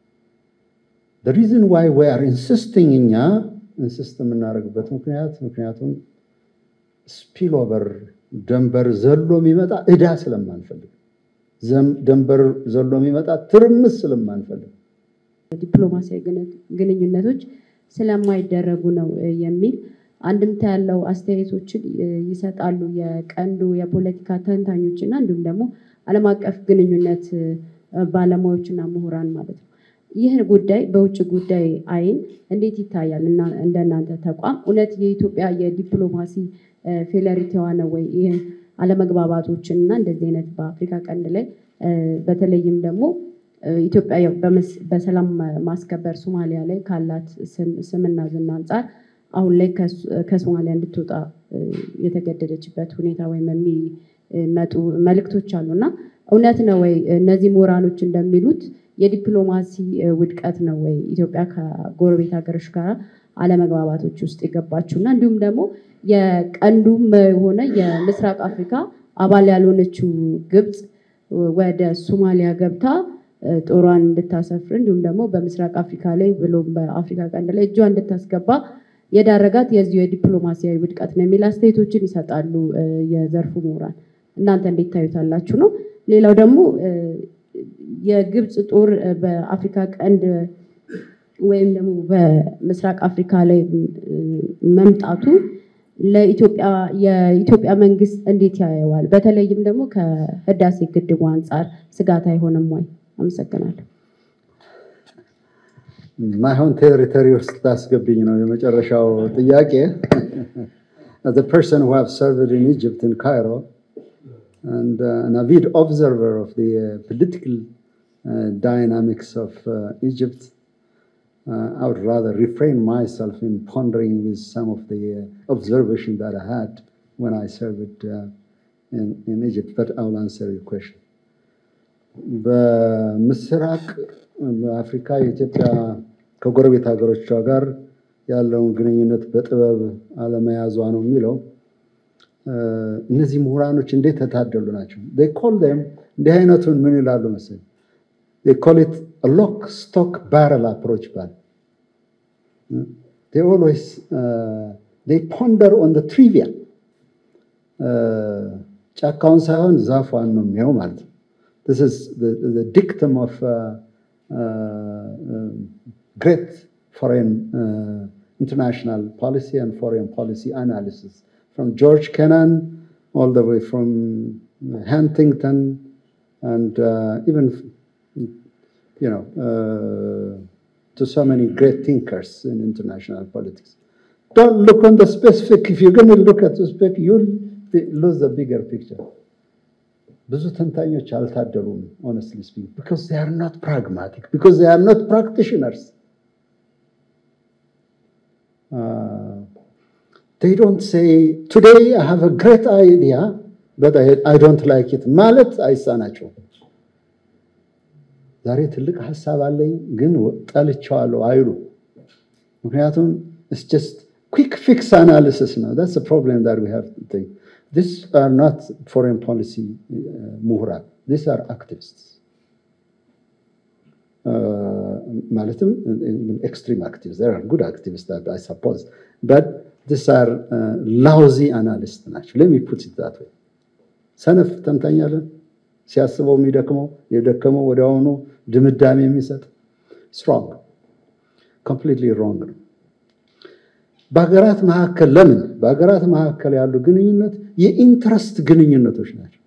ሪዝን ዋይ ዊ አር ኢንሲስቲንግ እኛ ኢንሲስት የምናደርግበት ምክንያት ምክንያቱም ስፒል ኦቨር ደንበር ዘሎ የሚመጣ እዳ ስለማንፈልግ ደንበር ዘሎ የሚመጣ ትርምስ ስለማንፈልግ ዲፕሎማሲያዊ ግንኙነቶች ስለማይደረጉ ነው የሚል አንድምታ ያለው አስተያየቶችን ይሰጣሉ የቀንዱ የፖለቲካ ተንታኞች እና እንዲሁም ደግሞ ዓለም አቀፍ ግንኙነት ባለሙያዎችና ምሁራን ማለት ነው። ይህ ጉዳይ በውጭ ጉዳይ አይን እንዴት ይታያል? እንደ እናንተ ተቋም እውነት የኢትዮጵያ የዲፕሎማሲ ፌለሪቲዋ ነው ወይ? ይህ አለመግባባቶችን እና እንደዚህ አይነት በአፍሪካ ቀንድ ላይ በተለይም ደግሞ ኢትዮጵያ በሰላም ማስከበር ሶማሊያ ላይ ካላት ስምና ዝና አንጻር አሁን ላይ ከሶማሊያ እንድትወጣ የተገደደችበት ሁኔታ ወይም የሚመጡ መልእክቶች አሉ እና እውነት ነው ወይ እነዚህ ምሁራኖች እንደሚሉት የዲፕሎማሲ ውድቀት ነው ወይ ኢትዮጵያ ከጎረቤት ሀገሮች ጋር አለመግባባቶች ውስጥ የገባችው እና እንዲሁም ደግሞ የቀንዱም ሆነ የምስራቅ አፍሪካ አባል ያልሆነችው ግብፅ ወደ ሶማሊያ ገብታ ጦሯን እንድታሰፍር እንዲሁም ደግሞ በምስራቅ አፍሪካ ላይ ብሎም በአፍሪካ ቀንድ ላይ እጇ እንድታስገባ የዳረጋት የዚሁ የዲፕሎማሲያዊ ውድቀት ነው የሚል አስተያየቶችን ይሰጣሉ የዘርፉ ምሁራን። እናንተ እንዴት ታዩታላችሁ ነው። ሌላው ደግሞ የግብፅ ጦር በአፍሪካ ቀንድ ወይም ደግሞ በምስራቅ አፍሪካ ላይ መምጣቱ ለኢትዮጵያ የኢትዮጵያ መንግስት እንዴት ያየዋል? በተለይም ደግሞ ከህዳሴ ግድቡ አንጻር ስጋት አይሆንም ወይ? አመሰግናለሁ። ማይሆን ቴሪቶሪ ውስጥ ታስገብኝ ነው የመጨረሻው ጥያቄ። As a person who have served in Egypt in Cairo and uh, an avid observer of the uh, political uh, dynamics of uh, Egypt, uh, I would rather refrain myself in pondering with some of the uh, observation that I had when I served uh, in, in Egypt, but I'll answer your question. በምስራቅ በአፍሪካ የኢትዮጵያ ከጎረቤት ሀገሮቿ ጋር ያለውን ግንኙነት በጥበብ አለመያዟ ነው የሚለው እነዚህ ምሁራኖች እንዴት ተታደሉ ናቸው። ኮል ም እንዲህ አይነቱን ምን ይላሉ መሰለኝ ኮል ኢት ሎክ ስቶክ ባረል አፕሮች ባል ኦልዌይስ ፖንደር ኦን ትሪቪያ ጫካውን ሳይሆን ዛፏን ነው የሚያው ማለት ነው። This is the, the dictum of uh, uh, uh, great foreign uh, international policy and foreign policy analysis, from George Kennan all the way from Huntington and uh, even, you know, uh, to so many great thinkers in international politics. Don't look on the specific. If you're going to look at the specific, you'll be- lose the bigger picture. ብዙ ተንታኞች አልታደሉም honestly speaking because they are not pragmatic because they are not practitioners Uh, they don't say today I have a great idea but I, I don't like it ማለት አይሳናቸውም ዛሬ ትልቅ ሀሳብ አለኝ ግን ጠልቼዋለሁ አይሉ። ምክንያቱም it's just quick fix analysis ነው። that's the problem that we have to think. These are not foreign policy uh, ምሁራን these are activists. ማለትም extreme activists there are good activists that I suppose but these are uh, lousy analysts ናቸው let me put it that way ሰነፍ ተንታኛለን ሲያስበው የሚደክመው የደከመው ወዲያውኑ ድምዳሜ የሚሰጥ ስትሮንግ ኮምፕሊትሊ ሮንግ ነው። በሀገራት መካከል ለምን በሀገራት መካከል ያሉ ግንኙነት የኢንትረስት ግንኙነቶች ናቸው።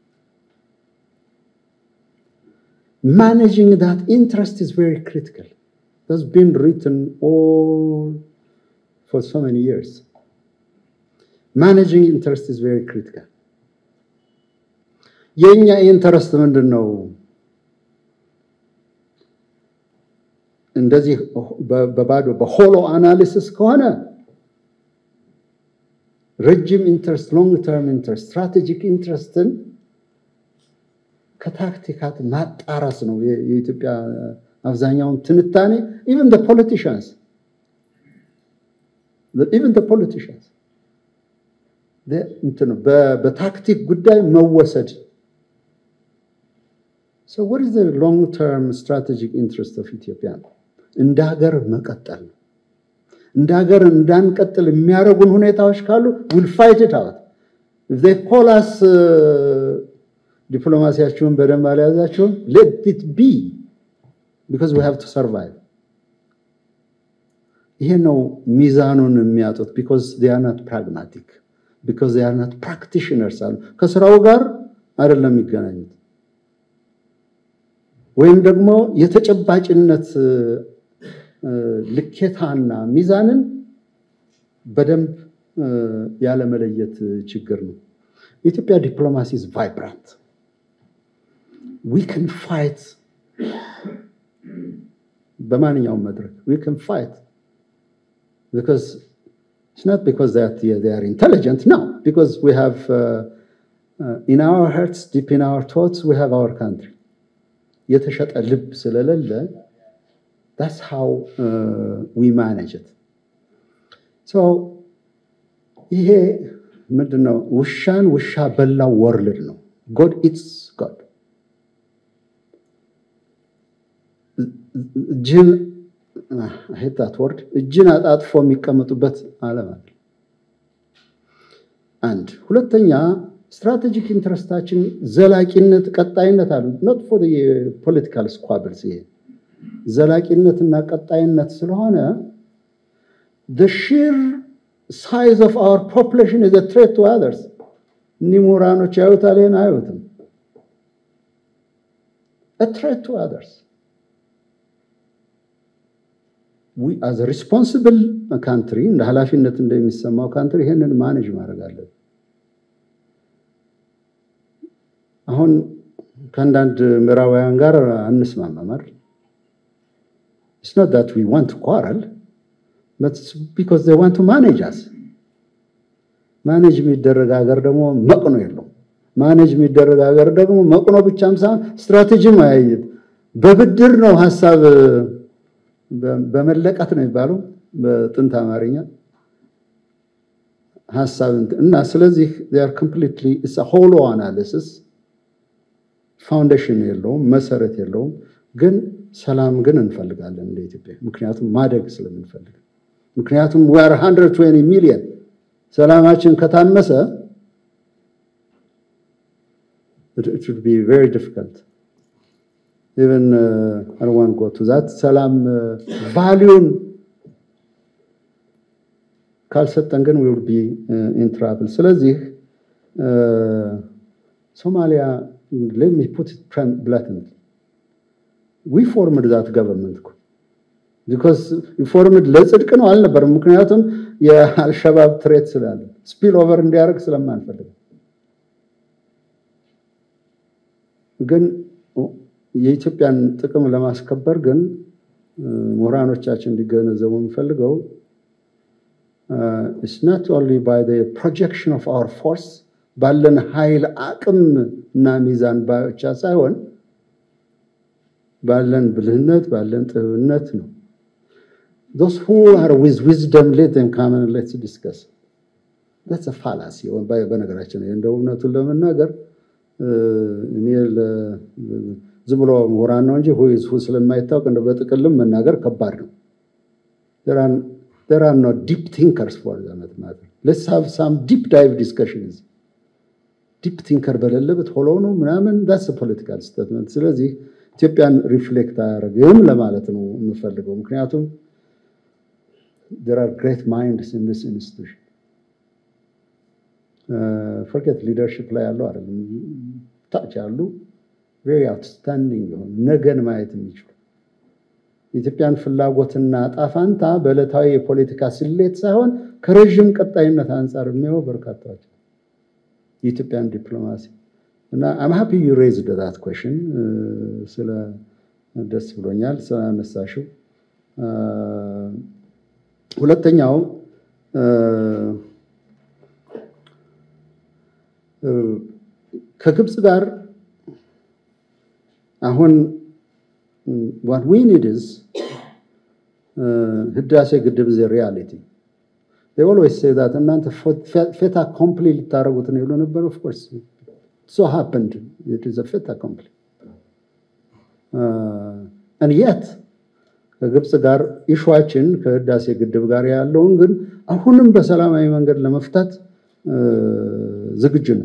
ማኔጂንግ ዳት ኢንትረስት ኢዝ ቬሪ ክሪቲካል has been written all for so many years. Managing interest is very critical. የእኛ ኢንተረስት ምንድን ነው? እንደዚህ በባዶ በሆሎ አናሊሲስ ከሆነ ረጅም ኢንትረስት፣ ሎንግ ተርም ኢንትረስት፣ ስትራቴጂክ ኢንትረስትን ከታክቲካት ማጣረስ ነው የኢትዮጵያ አብዛኛውን ትንታኔ ኢቨን ፖለቲሽንስ ኢቨን ፖለቲሽንስ በታክቲክ ጉዳይ መወሰድ So what is the long-term strategic interest of Ethiopia? እንደ ሀገር መቀጠል ነው። እንደ ሀገር እንዳንቀጥል የሚያደርጉን ሁኔታዎች ካሉ ዊል ፋይት ኢት አውት ኢፍ ዜይ ኮል አስ ዲፕሎማሲያችሁን በደንብ አልያዛችሁም ሌት ኢት ቢ ቢካዝ ዊ ሃቭ ቱ ሰርቫይቭ። ይሄ ነው ሚዛኑን የሚያጡት ቢካዝ ዜይ አር ናት ፕራግማቲክ ቢካዝ ዜይ አር ናት ፕራክቲሽነርስ አሉ ከስራው ጋር አይደለም የሚገናኙት ወይም ደግሞ የተጨባጭነት ልኬታና ሚዛንን በደንብ ያለመለየት ችግር ነው። የኢትዮጵያ ዲፕሎማሲ ኢዝ ቫይብራንት ዊ ካን ፋይት በማንኛውም መድረክ ዊ ካን ፋይት ቢካዝ It's not because that they are intelligent, no, because we have uh, uh, in our hearts, deep in our thoughts, we have our country. የተሸጠ ልብ ስለሌለ that's how uh, we manage it. So ይሄ ምንድን ነው? ውሻን ውሻ በላው ወርልድ ነው። God eats God. እጅን ሄታት ወርድ እጅን አጣጥፎ የሚቀመጡበት ዓለም አለ። አንድ ሁለተኛ ስትራቴጂክ ኢንትረስታችን ዘላቂነት፣ ቀጣይነት አሉ ኖት ፎር የፖለቲካል ስኳብልስ ይሄ ዘላቂነትና ቀጣይነት ስለሆነ the sheer size of our population is a threat to others እኒህ ምሁራኖች ያዩታል፣ ይሄን አያዩትም። a threat to others we as a responsible country እንደ ኃላፊነት እንደሚሰማው ካንትሪ ይሄንን ማኔጅ ማድረግ አለብን። አሁን ከአንዳንድ ምዕራባውያን ጋር አንስማማም አይደል? It's not that we want to quarrel, but it's because they want to manage us. ማኔጅ የሚደረግ ሀገር ደግሞ መቅኖ የለው። ማኔጅ የሚደረግ ሀገር ደግሞ መቅኖ ብቻም ሳይሆን ስትራቴጂም አያየት በብድር ነው ሀሳብ በመለቀት ነው የሚባለው በጥንት አማርኛ ሀሳብ እና ስለዚህ ር ኮምፕሊትሊ ሆሎ አናሊሲስ ፋውንዴሽን የለውም፣ መሰረት የለውም። ግን ሰላም ግን እንፈልጋለን እንደ ኢትዮጵያ፣ ምክንያቱም ማደግ ስለምንፈልግ። ምክንያቱም ዌር 120 ሚሊየን ሰላማችን ከታመሰ it would be very difficult even uh, I don't want to go to that ሰላም ቫሊዩን ካልሰጠን ግን we will be uh, in trouble ስለዚህ ሶማሊያ let me put it blatantly we formed that government እኮ because ፎርምድ ለጽድቅ ነው አልነበረም ምክንያቱም የአልሸባብ ትሬት ስላለ ስፒል ኦቨር እንዲያደርግ ስለማንፈልግ ግን የኢትዮጵያን ጥቅም ለማስከበር ግን ምሁራኖቻችን እንዲገነዘቡ የምፈልገው ኢትስ ናት ኦንሊ ባይ ፕሮጀክሽን ኦፍ አወር ፎርስ ባለን ኃይል አቅም እና ሚዛን ብቻ ሳይሆን ባለን ብልህነት ባለን ጥበብነት ነው። those who are with wisdom let them come and let's discuss that's a fallacy በነገራችን እንደ እውነቱን ለመናገር እኔ ዝም ብሎ ምሁራን ነው እንጂ ሁ ስለማይታወቅ እንደ በጥቅልም መናገር ከባድ ነው። there are no deep thinkers for that matter let's have some deep dive discussions ዲፕ ቲንከር በሌለበት ሆሎ ነው ምናምን ዳስ ፖለቲካል ስቴትመንት። ስለዚህ ኢትዮጵያን ሪፍሌክት አያደርግም ለማለት ነው የምፈልገው። ምክንያቱም there are great minds in this institution ፎርጌት ሊደርሽፕ ላይ ያለው አይደለም ታች ያሉ ቬሪ አውትስታንዲንግ የሆኑ ነገን ማየት የሚችሉ የኢትዮጵያን ፍላጎትና ጣፋንታ በዕለታዊ የፖለቲካ ስሌት ሳይሆን ከረዥም ቀጣይነት አንጻር የሚያዩ በርካታዎች የኢትዮጵያን ዲፕሎማሲ እና አም ሃፒ ዩ ሬዝድ ዳት ኩዌሽን ስለ ደስ ብሎኛል ስላነሳሽው። ሁለተኛው ከግብፅ ጋር አሁን ዋት ዊ ኒድ ኢዝ ህዳሴ ግድብ ዘ ሪያሊቲ they always say that እናንተ ፌታ ኮምፕሊ ልታደረጉት ነው ይሉ ነበር። ኦፍ ኮርስ so happened it is a fait accompli and yet ከግብፅ ጋር ኢሹዋችን ከህዳሴ ግድብ ጋር ያለውን ግን አሁንም በሰላማዊ መንገድ ለመፍታት ዝግጁ ነው።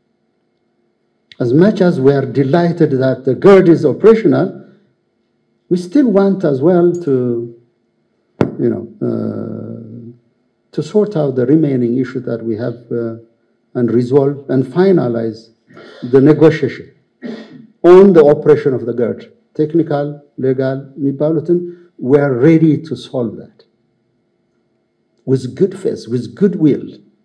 As much as we are delighted that the GERD is operational, we still want as well to, you know, uh, to sort out the remaining issue that we have uh, and resolve and finalize the negotiation on the operation of the GERD. Technical, legal, የሚባሉትን we are ready to solve that with good faith, with goodwill.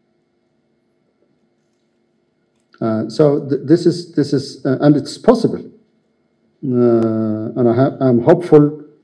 Uh, so th this is this is uh, and it's possible, uh, and I am hopeful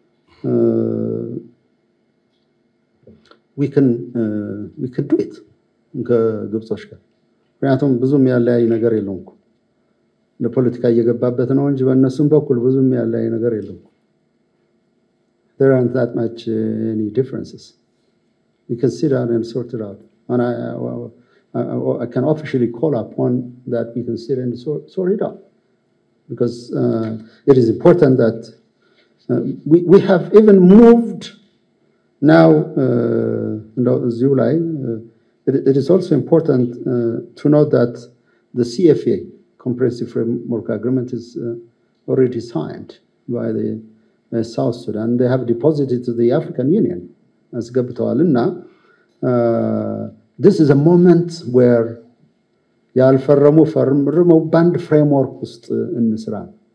we can we can do it ከግብጾች ጋር ምክንያቱም ብዙም ያለያይ ነገር የለውም እኮ ለፖለቲካ እየገባበት ነው እንጂ በእነሱም በኩል ብዙም ያለያይ ነገር የለውም። there aren't that much any differences. We can sit down and sort it out. And I, I, I can officially call upon that we can sit and sort, sort it out. Because uh, it is important that uh, we, we have even moved now, uh, July, it, it is also important to note that the CFA, Comprehensive Framework Agreement, is already signed by the South Sudan. They have deposited to the African Union as Gabtawalina. This is a moment where ያልፈረሙ ፈርመው በአንድ ፍሬምወርክ ውስጥ እንስራ።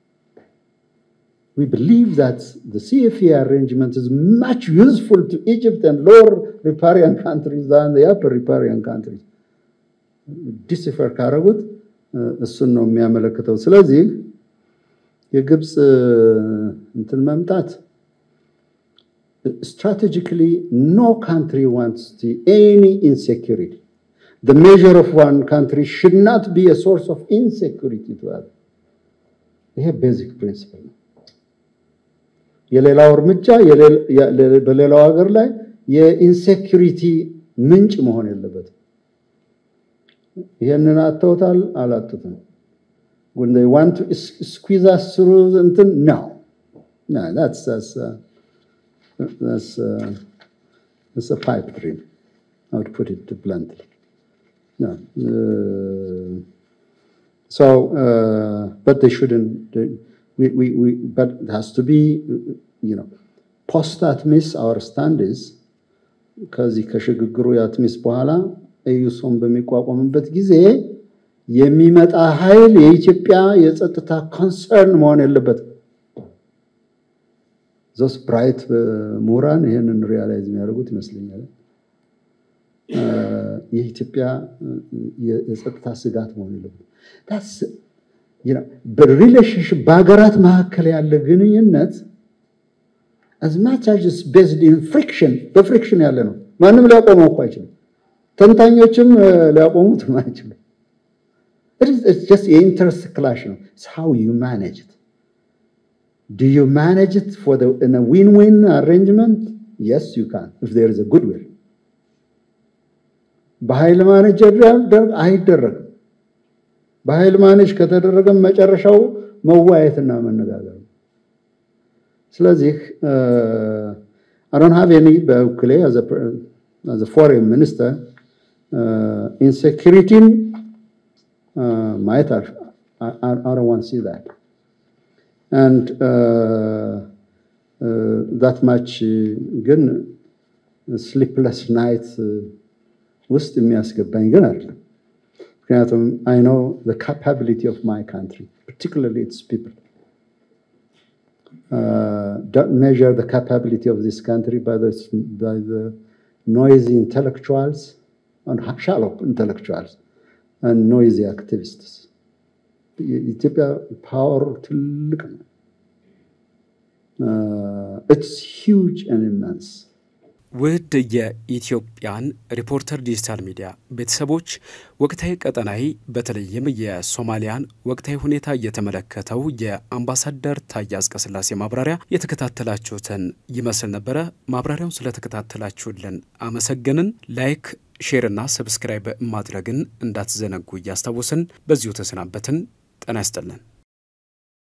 We believe that the CFA arrangement is much useful to Egypt and lower riparian countries than the upper riparian countries. ዲሲፈር ካረጉት እሱን ነው የሚያመለክተው። ስለዚህ የግብፅ እንትን መምጣት strategically no country wants to any insecurity the measure of one country should not be a source of insecurity to other ይሄ ቤዚክ ፕሪንሲፕል ነው የሌላው እርምጃ በሌላው ሀገር ላይ የኢንሴኪሪቲ ምንጭ መሆን የለበትም ይሄንን አተውታል አላጡትም when they want to squeeze us through እንትን no no that's that's uh, that's uh, that's a pipe dream I would put it bluntly no uh, so uh, but they shouldn't they, we, we, we but it has to be you know post atmis our stand is ከዚህ ከሽግግሩ የአትሚስ በኋላ ኤዩሶን በሚቋቋምበት ጊዜ የሚመጣ ኃይል የኢትዮጵያ የጸጥታ ኮንሰርን መሆን የለበትም። ዞስ ብራይት ምሁራን ይህንን ሪያላይዝ የሚያደርጉት ይመስለኛል። የኢትዮጵያ የጸጥታ ስጋት መሆን የለበትም። በሪሌሽንሽፕ በሀገራት መካከል ያለ ግንኙነት አዝማቻጅስ ቤዝድ ኢን ፍሪክሽን በፍሪክሽን ያለ ነው። ማንም ሊያቆመው እኮ አይችልም። ተንታኞችም ሊያቆሙት አይችሉም። It is, it's just የኢንተረስት ክላሽ ነው። It's how you manage it. Do you manage it for the in a win-win arrangement? Yes, you can if there is a goodwill. በኃይል ማኔጅ አይደረግም። በኃይል ማኔጅ ከተደረገም መጨረሻው መዋየትና መነጋገር ነው። ስለዚህ I don't have any በበኩሌ as a foreign minister ኢንሴኪሪቲን ማየት I don't want to see that. And uh, uh, that much ግን ስሊፕለስ ናይት ውስጥ የሚያስገባኝ ግን አይደለም። ምክንያቱም I know the capability of my country, particularly its people. Uh, don't measure the capability of this country by the, by the noisy intellectuals and shallow intellectuals and noisy activists. የኢትዮጵያ ፓወር ትልቅ ነው። ኢትስ ሂውጅ ኤንድ ኢመንስ። ውድ የኢትዮጵያን ሪፖርተር ዲጂታል ሚዲያ ቤተሰቦች ወቅታዊ ቀጠናዊ በተለይም የሶማሊያን ወቅታዊ ሁኔታ እየተመለከተው የአምባሳደር ታዬ አጽቀሥላሴ ማብራሪያ የተከታተላችሁትን ይመስል ነበረ። ማብራሪያውን ስለተከታተላችሁልን አመሰገንን። ላይክ ሼርና ሰብስክራይብ ማድረግን እንዳትዘነጉ እያስታወስን በዚሁ ተሰናበትን። ጤና ይስጥልን።